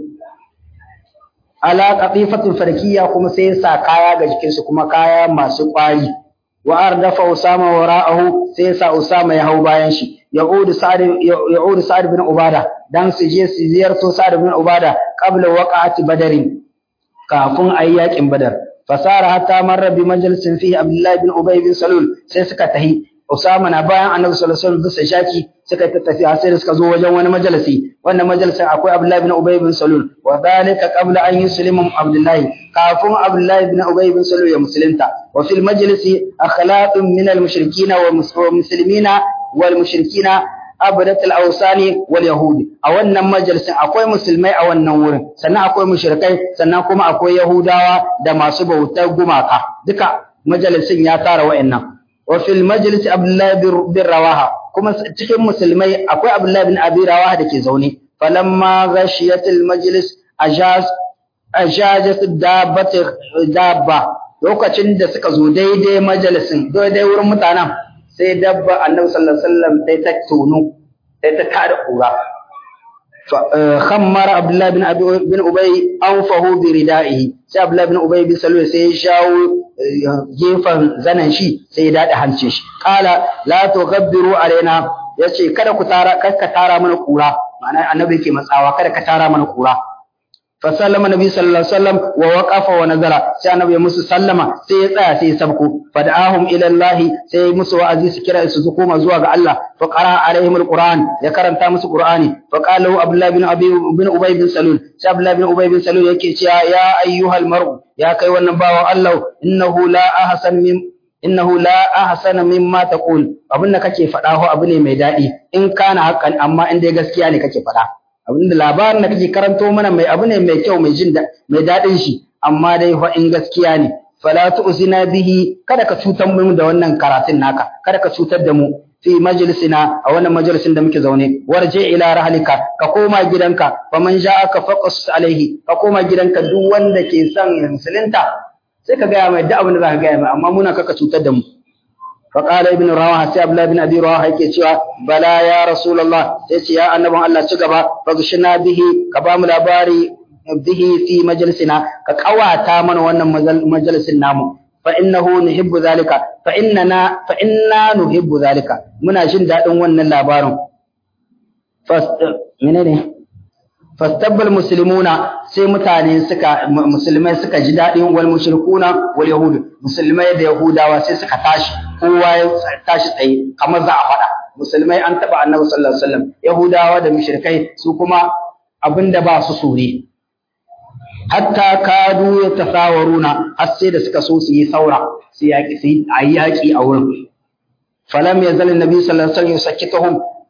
ala qatifatin farkiya kuma sai sa kaya ga jikinsu kuma kaya masu kwari wa ardafa usama wara'ahu sai sa usama ya hau bayan shi ya'udu sa'ad ya'udu sa'ad bin ubada dan su je su ziyarto sa'ad bin ubada qabla waqa'ati badarin kafin ayi yakin badar fasara hatta marra bi majalisin fihi abdullahi bin ubay bin salul sai suka tahi usama na bayan annabi sallallahu alaihi wasallam bisa shaki suka ta tafi sai da suka zo wajen wani majalisi wannan majalisin akwai abdullahi bin ubay bin salul wa dhalika qabla an yuslima abdullahi kafin abdullahi bin ubay bin salul ya musulunta wa fil majlisi akhlaqun min al mushrikina wa muslimina wal mushrikina abadat al-awsani wal yahudi a wannan majalisin akwai musulmai a wannan wurin sannan akwai mushrikai sannan kuma akwai yahudawa da masu bautar gumaka duka majalisin ya tara wa'annan wa fil majlis abdullah bin rawaha kuma cikin musulmai akwai abdullah bin abi rawaha dake zaune falamma ghashiyat al-majlis ajaz ajazat dabbat dabba lokacin da suka zo daidai majalisin daidai wurin mutanen sai dabba annabi sallallahu alaihi wasallam sai ta tono sai ta kada kura khammara abdullahi bin abi bin ubay anfahu bi ridaihi sai abdullahi bin ubay bin salul sai ya shawo gefen zanan shi sai ya dade hancin shi qala la tughabbiru alaina yace kada ku tara kada ka tara mana kura ma'ana annabi yake matsawa kada ka tara mana kura fasallama nabi sallallahu alaihi wasallam wa waqafa wa nazara sai annabi ya musu sallama sai ya tsaya sai ya sabko fad'ahum ila Allah sai musu wa'azi su kira su koma zuwa ga Allah fa qara alaihim alquran ya karanta musu qur'ani fa qala abdullah bin abi bin ubay bin salul sai abdullah bin ubay bin salul yake cewa ya ayyuhal mar'u ya kai wannan bawan Allah innahu la ahsan min innahu la ahsana mimma taqul abin da kake faɗa ho abu ne mai daɗi in kana hakan amma in dai gaskiya ne kake faɗa abinda labarin da kake karanto mana mai abu ne mai kyau mai jin mai daɗin shi amma dai fa in gaskiya ne fala tu'zina bihi kada ka cutar mu da wannan karatun naka kada ka cutar da mu fi majlisina a wannan majalisin da muke zaune warje ila rahlika ka koma gidanka fa man ja'aka faqas alaihi ka koma gidanka duk wanda ke son musulunta sai ka gaya mai duk abin da zaka gaya mai amma muna kaka cutar da mu فقال ابن رواحه سي عبد الله بن ابي رواحه yake cewa bala ya rasulullah sai ce ya annabin Allah ci gaba fagshina bihi ka ba mu labari bihi fi majlisina ka kawata mana wannan majalisin namu fa innahu nuhibbu zalika fa innana fa inna nuhibbu zalika muna jin dadin wannan labarin fast menene fastabbal muslimuna sai mutane suka musulmai suka ji dadin wal mushrikuna wal yahud musulmai da yahudawa sai suka tashi kowa ya tashi tsaye kamar za a faɗa musulmai an taɓa annabi sallallahu alaihi wasallam yahudawa da mushrikai su kuma abinda ba su so ne hatta kadu ya tasawaruna har sai da suka so su yi saura su yaƙi su yi yaƙi a wurin falam yazal annabi sallallahu alaihi wasallam yusakkituhum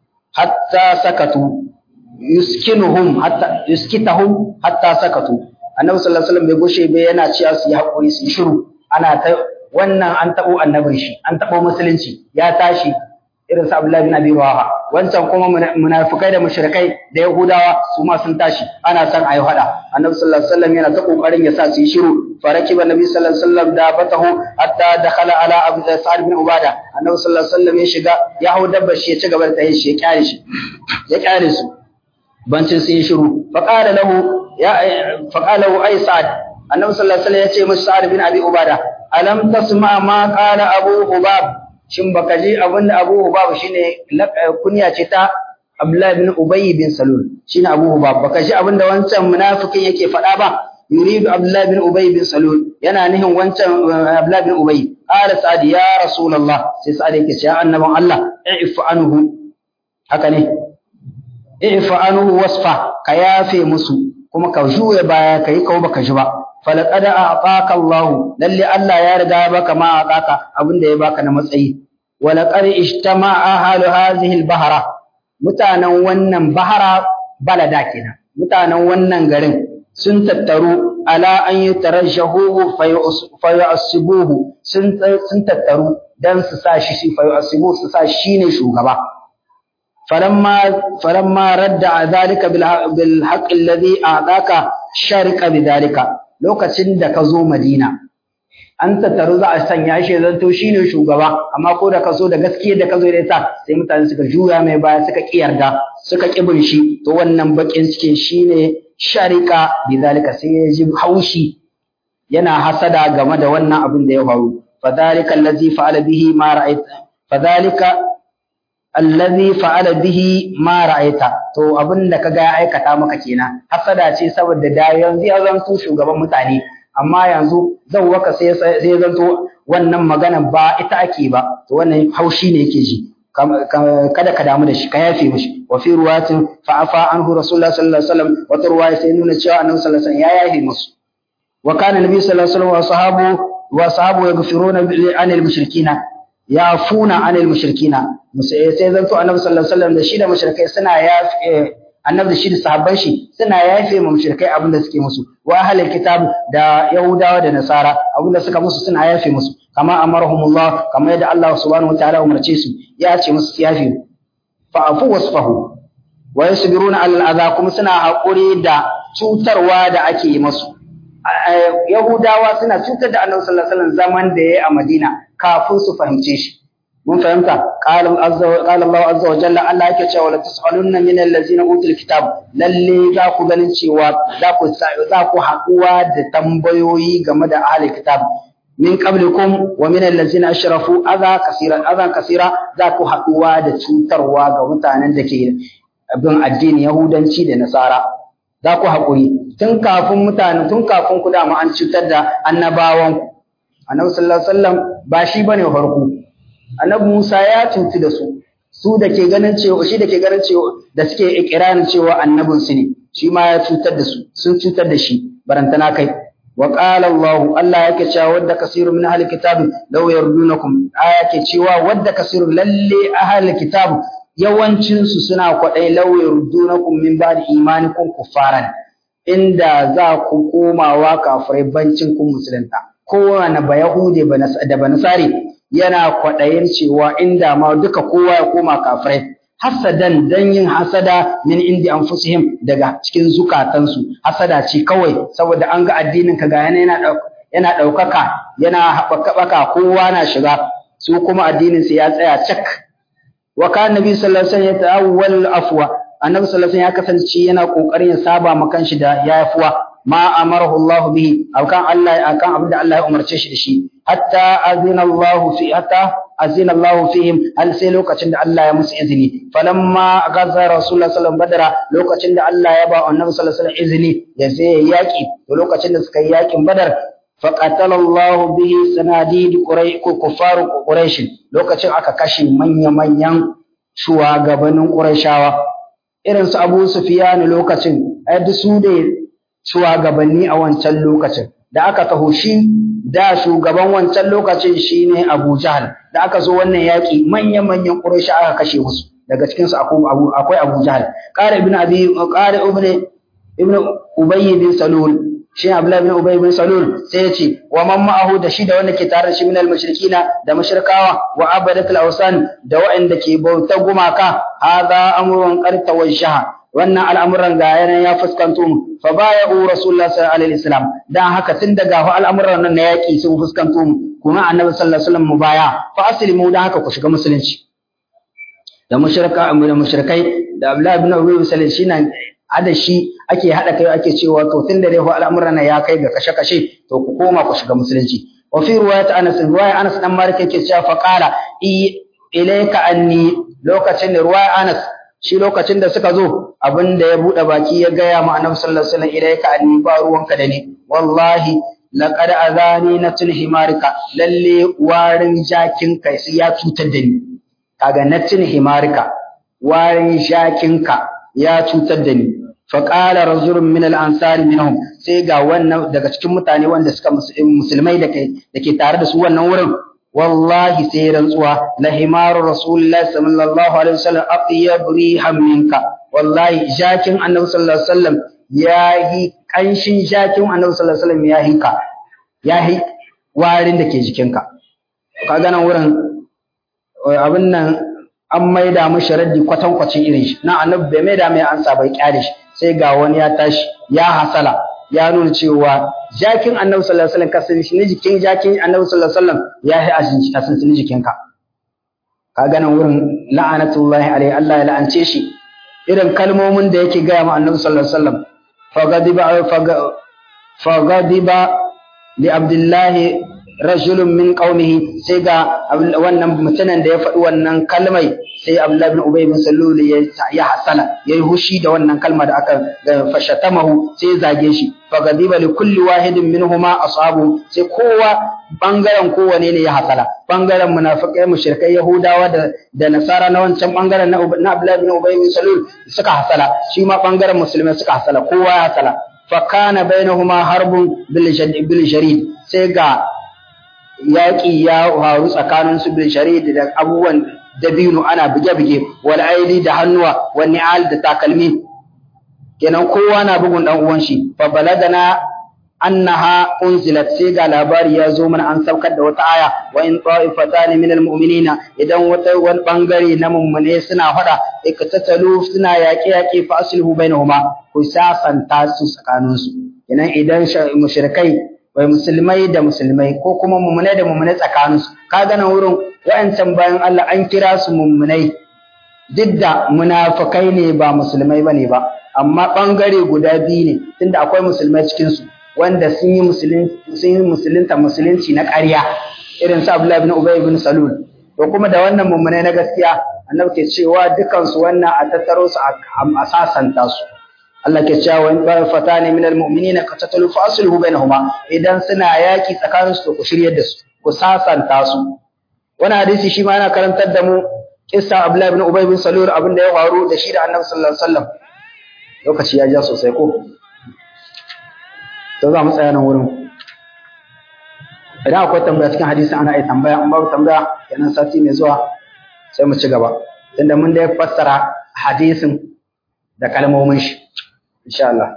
hatta sakatu yuskinuhum hatta yuskitahum hatta sakatu annabi sallallahu alaihi wasallam bai goshe bai yana cewa su yi hakuri su yi shiru ana ta wannan an tabo annabin shi an tabo musulunci ya tashi irin sa Abdullahi bin Abi Rawaha wancan kuma munafikai da mushrikai da Yahudawa su ma sun tashi ana son ayi hada annabi sallallahu alaihi wasallam yana ta kokarin ya sa su yi shiru farakiba nabi sallallahu alaihi wasallam da batahu hatta dakhala ala abu sa'ad bin ubada annabi sallallahu alaihi wasallam ya shiga ya hau dabbar shi ya ci gaba da tayin shi ya kyale shi ya kyale su bancin sun yi shiru faqala lahu ya faqala lahu ay sa'ad annabi sallallahu alaihi wasallam ya ce masa sa'ad bin abi ubada alam tasma ma qala abu hubab shin baka ji abinda abu hubab shine kunya ce ta abdullahi bin ubay bin salul shine abu hubab baka ji abinda wancan munafikin yake faɗa ba yuridu abdullahi bin ubay bin salul yana nihin wancan abdullahi bin ubay qala sa'ad ya rasulullah sai sa'ad yake cewa annaban Allah i'fu anhu haka ne i'fu anhu wasfa ka yafe musu kuma ka juya baya kai kawo baka ji ba falaqad a'taka Allah lalle Allah ya riga ya baka ma a'taka abinda ya baka na matsayi walaqad ijtama'a ahlu hadhihi al-bahra mutanen wannan bahara balada kenan mutanen wannan garin sun tattaru ala an yutarajjahu fayu'assibuhu sun sun tattaru dan su sa shi fayu'assibu su sa shi ne shugaba فلما فلما رد ذلك بالحق الذي اعطاك شارك بذلك lokacin da ka zo Madina an tattaru za a sanya shi zanto shine shugaba amma ko da ka zo da gaskiya da ka zo da ita sai mutane suka juya mai baya suka kiyarda suka kibin shi to wannan bakin cikin shine sharika bizalika sai ya ji haushi yana hasada game da wannan abin da ya faru fadhalika allazi fa'ala bihi ma ra'aita fadhalika allazi fa'ala bihi ma ra'aita to abin da kaga ya aikata maka kenan hasada ce saboda da yanzu ya zanto shugaban mutane amma yanzu zan waka sai sai zanto wannan magana ba ita ake ba to wannan haushi ne yake ji kada ka damu da shi ka yafe mishi wa fi ruwatin fa afa anhu rasulullah sallallahu alaihi wasallam wata ruwaya sai nuna cewa annabi sallallahu alaihi wasallam ya yafe musu wa kana nabi sallallahu alaihi wasallam wa sahabu wa sahabu yaghfiruna anil mushrikina yafuna anil mushrikina sai zanto annabi sallallahu alaihi wasallam da shi da mushrikai suna yafe annabi da shi da sahabban shi suna yafe ma mushrikai abin da suke musu wa ahlul kitab da yahudawa da nasara abin da suka musu suna yafe musu kama amarahumullah kama yadda Allah subhanahu wataala umarce su ya ce musu yafe fa afu wasfahu wa yasbiruna alal adha kuma suna hakuri da cutarwa da ake yi musu yahudawa suna cutar da annabi sallallahu alaihi wasallam zaman da yayi a Madina kafin su fahimce shi mun fahimta qala Allah azza wa jalla Allah yake cewa la tusalunna min allazina utul kitab lalle za ku ganin cewa za ku za ku haɗuwa da tambayoyi game da ahli kitab min qablikum wa min allazina ashrafu adha kaseeran adha kaseera za ku haɗuwa da cutarwa ga mutanen da ke bin addini yahudanci da nasara za ku haƙuri tun kafin mutane tun kafin ku dama an cutar da annabawan annabi sallallahu alaihi wasallam ba shi bane farko annabi Musa ya cutu da su su da ke ganin cewa shi da ke ganin cewa da suke ikirarin cewa annabin su ne shi ma ya cutar da su sun cutar da shi barantana kai wa qala Allah Allah yake cewa wadda kasiru min ahli kitab law yardunakum aya ke cewa wadda kasiru lalle ahli kitab yawancin su suna kwadai law yardunakum min ba'di imanikum kuffaran inda za ku komawa kafirai bancin kun musulunta kowane ba yahude da ba nasari yana kwaɗayin cewa inda ma duka kowa ya koma kafirai hasadan dan yin hasada min indi anfusihim daga cikin zukatansu hasada ce kawai saboda an ga addinin ka ga yana yana ɗaukaka yana haɓaka kowa na shiga su kuma addinin su ya tsaya cak wa kana nabi sallallahu alaihi wasallam yata'awwal afwa annabi sallallahu alaihi wasallam ya kasance yana kokarin ya saba ma kanshi da yafuwa ma amarahu Allah bihi akan Allah akan abin da Allah ya umarce shi da shi hatta azina Allah fi hatta azina Allah fihim hal sai lokacin da Allah ya musu izini falamma gaza rasulullah sallallahu alaihi wasallam lokacin da Allah ya ba annabi sallallahu alaihi wasallam izini ya sai yaki to lokacin da suka yi yakin badar فقتل الله به سناديد كفار قريش lokacin aka kashe manya-manyan shugabannin Qurayshawa irin su Abu Sufyan lokacin ai su da shugabanni a wancan lokacin da aka taho shi da shugaban wancan lokacin shine Abu Jahl da aka zo wannan yaki manya-manyan Quraysh aka kashe musu daga cikin su akwai Abu akwai Abu Jahl qara ibn Abi qara ibn ibn Ubay bin Salul shi Abdullah bin Ubay bin Salul sai ya ce wa man ma'ahu da shi da wanda ke tare da shi min al-mushrikina da mushrikawa wa abadat al-awsan da waɗanda ke bautar gumaka hadha amrun qad tawajjaha wannan al'amuran ga yanayin ya fuskanto mu fa baya'u rasulullah sallallahu alaihi wasallam dan haka tun daga al'amuran nan na yaki sun fuskanto mu kuma annabi sallallahu alaihi wasallam mu baya fa aslimu dan haka ku shiga musulunci da mushrika da mushrikai da Abdullah ibn Ubay bin Salul shi nan ada shi ake hada kai ake cewa to tun da dai al'amuran nan ya kai ga kashe-kashe to ku koma ku shiga musulunci wa fi riwayat Anas riwaya Anas dan Malik yake cewa fa qala ilayka anni lokacin da riwaya Anas shi lokacin da suka zo abin da ya buɗe baki ya gaya ma annabi sallallahu alaihi wasallam ilayka anni ba ruwanka da ni wallahi laqad azani natun himarika lalle warin jakin kai sai ya cutar da ni kaga natun himarika warin jakin ka ya cutar da ni fa qala rajulun min al-ansari minhum sai ga wannan daga cikin mutane wanda suka musulmai da ke da ke tare da su wannan wurin wallahi sai rantsuwa la himaru rasulullahi sallallahu alaihi wasallam aqyab rihan minka wallahi jakin annabi sallallahu alaihi wasallam yahi kanshin jakin annabi sallallahu alaihi wasallam yahi ka yahi warin da ke jikinka kaga nan wurin abin nan an maida mashi raddi kwatankwacin irin shi na annabi bai maida mai ansa bai kyale shi sai ga wani ya tashi ya hasala ya nuna cewa jakin annabi sallallahu alaihi wasallam kasan shi ne jikin jakin annabi sallallahu alaihi wasallam ya yi ashin shi kasan shi jikinka ka ganin wurin la'anatullahi alaihi Allah ya la'ance shi irin kalmomin da yake gaya ma annabi sallallahu alaihi wasallam fagadiba fagadiba li abdullahi rajulun min qaumihi sai ga wannan mutumin da ya faɗi wannan kalmai sai Abdullah bin Ubay bin Salul ya hasala yayi hushi da wannan kalma da aka fashatamahu sai zage shi fa gadiba li kulli wahidin minhuma ashabu sai kowa bangaren kowane ne ya hasala bangaren munafikai mushrikai yahudawa da da nasara na wancan bangaren na Abdullah bin Ubay bin Salul suka hasala shi ma bangaren musulmai suka hasala kowa ya hasala fa kana bainahuma harbun bil jarid sai ga yaƙi ya faru tsakanin su bil jarid da abubuwan dabino ana buge-buge wal aidi da hannuwa wal ni'al da takalmi kenan kowa na bugun dan uwan shi fa baladana annaha unzilat sai ga labari ya zo mana an saukar da wata aya wa in ta'ifatan min almu'minina idan wata wani bangare na mummune suna fada ikatatalu suna yaƙe yaƙe fa aslihu bainahuma ku sasanta su tsakanin su kenan idan mushrikai wai musulmai da musulmai ko kuma mummune da mummune tsakanin su kaga nan wurin wa'ancan bayan Allah an kira su mummunai duk da munafikai ne ba musulmai bane ba amma bangare guda biyu ne tunda akwai musulmai cikin su wanda sun yi sun yi musulunta musulunci na ƙarya irin su Abdullah ibn Ubay ibn Salul to kuma da wannan mummunai na gaskiya annabi ke cewa dukan su wannan a tattaro su a sasanta su Allah ke cewa in ba fatani min almu'minina qatatalu fa aslihu bainahuma idan suna yaki tsakanin su to ku shiryar da su ku sasanta su wannan hadisi shi ma yana karantar da mu kissa Abdullah ibn Ubay ibn Salul abin da ya faru da shi da Annabi sallallahu alaihi wasallam lokaci ya ja sosai ko to za mu tsaya nan wurin idan akwai tambaya cikin hadisi ana yi tambaya in babu tambaya kenan sati mai zuwa sai mu ci gaba tunda mun da fassara hadisin da kalmomin shi insha Allah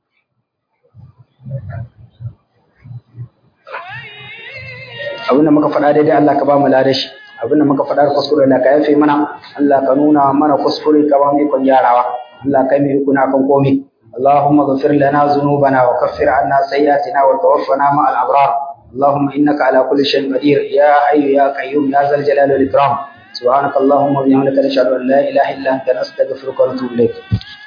abin da muka faɗa daidai Allah ka ba mu lada shi abin da muka faɗa kuskure Allah ka yafe mana Allah ka nuna mana kuskure ka ba mu ikon gyarawa Allah ka yi kuna kan komai اللهم اغفر لنا ذنوبنا وكفر عنا سيئاتنا وتوفنا مع الأبرار اللهم إنك على كل شيء قدير يا حي يا قيوم يا ذا الجلال والإكرام سبحانك اللهم وبحمدك نشهد أن لا إله إلا أنت نستغفرك ونتوب إليك